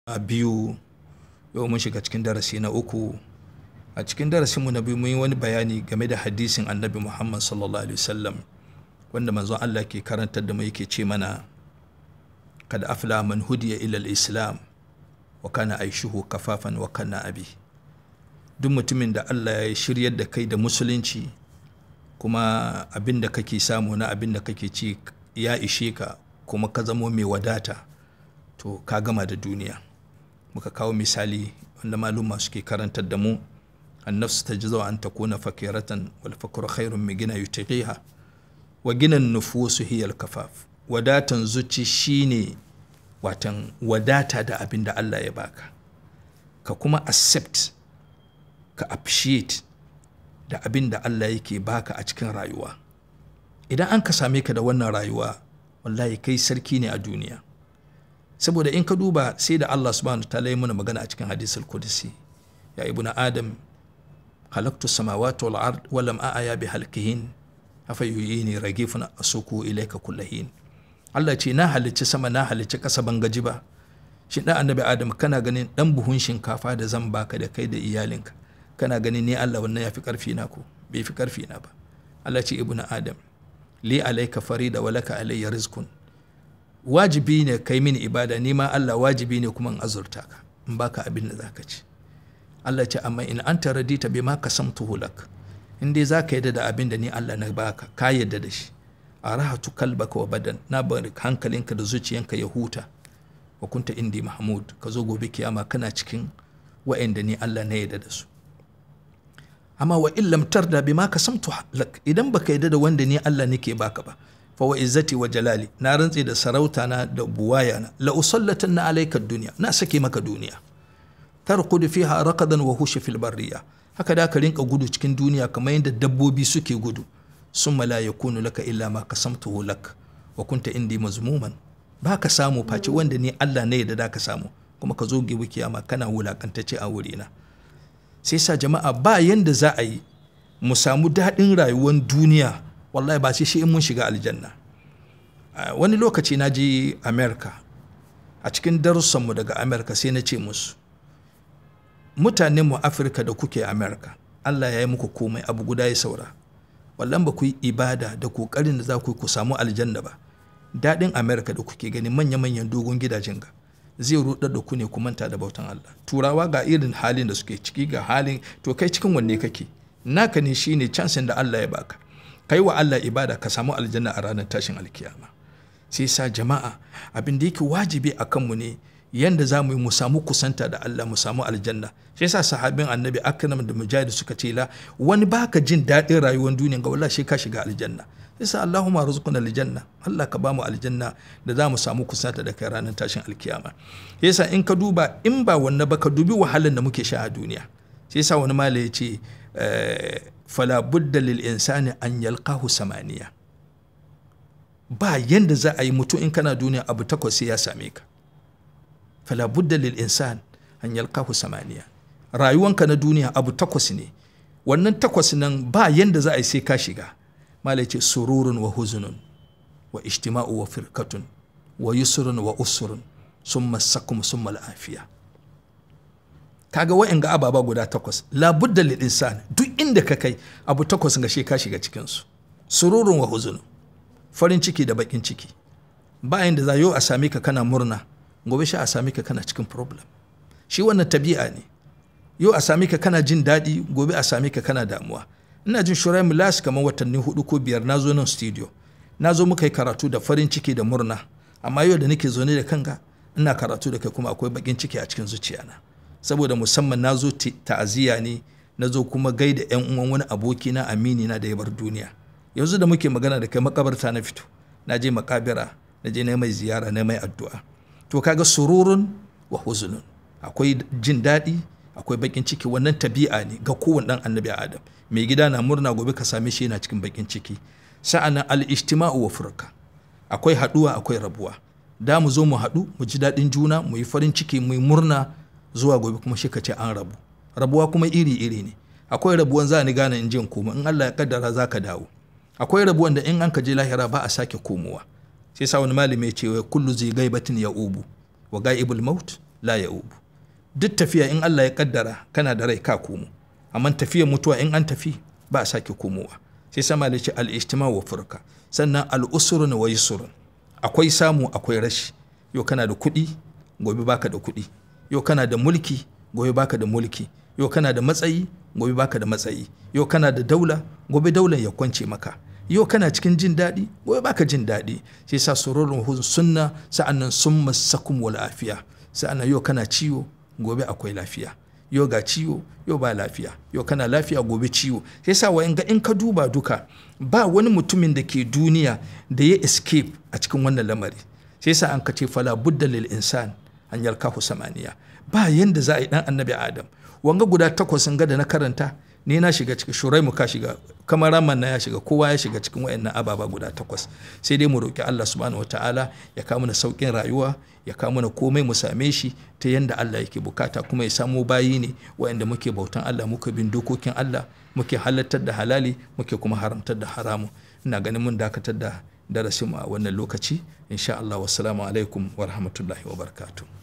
a biyu yau mun shiga cikin darasi na uku a cikin darasinmu na biyu mun yi wani bayani game da hadisin annabi muhammad sallallahu alaihi wasallam wanda manzon allah ke karantar da mu yake ce mana kada afla man hudiya ila islam wa kana aishuhu kafafan wa kana abi duk mutumin da allah ya shiryar da kai da musulunci kuma abin da kake samu na abin da kake ci ya ishe ka kuma ka zamo mai wadata to ka gama da duniya muka kawo misali wanda maluma suke karantar da mu annafsu ta ji zawa an ta kuna fakiratan wal fakuru khairun mai gina yutaqiha wa ginan nufusu hiyal kafaf wadatan zuci shine watan wadata da abin da Allah ya baka ka kuma accept ka appreciate da abin da Allah yake baka a cikin rayuwa idan an ka same ka da wannan rayuwa wallahi kai sarki ne a duniya saboda in ka duba sai da Allah subhanahu ta'ala ya mana magana a cikin hadisul qudsi ya ibnu adam halaktu samawati wal ard wa lam a'ya bi halqihin afa yuyini ragifun asuku ilayka kullahin Allah ce na halicci sama na halicci ƙasa ban gaji ba shi dan annabi adam kana ganin dan buhun shinkafa da zan baka da kai da iyalinka kana ganin ni Allah wannan yafi karfi na ko bai fi karfi na ba Allah ce ibnu adam li alayka farida wa laka alayya rizqun wajibi ne kai mini ibada ni ma Allah wajibi ne kuma in azurta ka in baka abin da zaka ci Allah ce amma in anta radita bima kasamtuhu lak in dai zaka yadda da abin da ni Allah na baka ka yadda da shi arahatu kalbaka wa badan na bari hankalinka da zuciyanka ya huta wa kunta indi mahmud ka zo gobe kiyama kana cikin wa'anda ni Allah na yadda da su amma wa illam tarda bima kasamtu lak idan baka yadda da wanda ni Allah nake baka ba fa wa izzati wa jalali na rantse da sarauta na da buwaya na la usallatanna alayka dunya na sake maka duniya tarqudu fiha raqadan wa hushi fil barriya haka da ka rinka gudu cikin duniya kamar yadda dabbobi suke gudu summa la yakunu laka illa ma kasamtuhu lak wa kunta indi mazmuman ba ka samu face wanda ni Allah ne da ka samu kuma ka zo gibi kiyama kana wulakantacce a wurina sai sa jama'a ba yanda za a yi mu samu daɗin rayuwar duniya wallahi ba sai shi in mun shiga aljanna wani lokaci na je america a cikin darussanmu daga america sai na ce musu mutanen mu afirka da kuke america allah ya yi muku komai abu guda ya saura wallan ba ku yi ibada da kokarin da za ku yi ku samu aljanna ba daɗin america da kuke gani manya-manyan dogon gidajen ga zai rudar da ku ne ku manta da bautan allah turawa ga irin halin da suke ciki ga halin to kai cikin wanne kake naka ne shine chansin da allah ya baka kai wa Allah ibada ka samu aljanna a ranar tashin alkiyama sai sa jama'a abin da yake wajibi a kanmu ne yanda za mu yi mu samu kusanta da Allah mu samu aljanna sai sa sahabin annabi akram da mujahid suka ce la wani baka jin daɗin rayuwar duniya ga wallahi sai ka shiga aljanna sai sa Allahumma rizquna aljanna Allah ka bamu aljanna da za mu samu kusanta da kai ranar tashin alkiyama sai sa in ka duba in ba wannan ba ka dubi wahalar da muke sha a duniya sai sa wani mala ya ce fala budda lil insani an yalqahu samaniya ba yanda za a yi mutum in kana duniya abu takwas sai ya same ka fala budda lil insan an yalqahu samaniya rayuwanka na duniya abu takwas ne wannan takwas nan ba yanda za a yi sai ka shiga malai ce sururun wa huzunun wa ijtima'u wa firkatun wa yusrun wa usrun summa sakum summa al'afiya kaga wa'in ga ababa guda takwas labudda lil insan duk inda ka kai abu takwas ga ka shiga cikin su sururun wa huzun farin ciki da bakin ciki bayan da za yau a sami ka kana murna gobe shi a sami ka kana cikin problem shi wannan tabi'a ne yau a sami ka kana jin daɗi gobe a sami ka kana damuwa ina jin shurai mulas kamar watanni hudu ko biyar na zo nan studio na zo muka yi karatu da farin ciki da murna amma yau da nake zaune da kanka ina karatu da kai kuma akwai bakin ciki a cikin zuciyana saboda musamman na zo ta'aziyya ne na zo kuma gaida yan uwan wani aboki na amini na da ya bar duniya yanzu da muke magana da kai makabarta na fito na je makabira na je na mai ziyara na mai addu'a to kaga sururun wa huzunun akwai jin daɗi akwai bakin ciki wannan tabi'a ne ga kowane dan annabi adam mai gida na murna gobe ka same shi yana cikin bakin ciki sa'annan al-ijtima'u wa furqa akwai haɗuwa akwai rabuwa da mu zo mu haɗu mu ji daɗin juna mu yi farin ciki mu yi murna zuwa gobe kuma shi ka ce an rabu rabuwa kuma iri-iri ne akwai rabuwan za ni gane in jin koma in Allah ya kaddara za ka dawo akwai rabuwan da in an ka je lahira ba a sake komowa sai sa wani malami ya ce wa kullu zai gaibatin ya ubu wa gaibul maut la ya'ubu duk tafiya in Allah ya kaddara kana da rai ka komo amma tafiyar mutuwa in an tafi ba a sake komowa sai sama da ce al-ijtima wa furka sannan al-usrun wa yusrun akwai samu akwai rashi yau kana da kuɗi gobe baka da kuɗi yau kana da mulki gobe baka da mulki yau kana da matsayi gobe baka da matsayi yau kana da daula gobe daular ya kwance maka yau kana cikin jin daɗi gobe baka jin daɗi sai sa sururun sunna sa'annan summa sakum wal afiya sa'annan yau kana ciwo gobe akwai lafiya yau ga ciwo yau ba lafiya yau kana lafiya gobe ciwo sai sa wayan ga in ka duba duka ba wani mutumin da ke duniya da ya escape a cikin wannan lamari sai sa an ka ce fala budda lil insan an yalkahu samaniya ba yanda za a yi dan annabi adam wanga guda takwas ga da na karanta ni na shiga cikin shuraimu ka shiga kamar raman na ya shiga kowa ya shiga cikin wayannan ababa guda takwas sai dai mu roki Allah subhanahu wataala ya kawo mana saukin rayuwa ya kawo mana komai mu same shi ta yanda Allah yake bukata kuma ya samo bayi ne wayanda muke bautan Allah muke bin dokokin Allah muke halartar da halali muke kuma haramtar da haramu ina ganin mun dakatar da darasin mu a wannan lokaci insha Allah wassalamu alaikum wa rahmatullahi wa barakatuh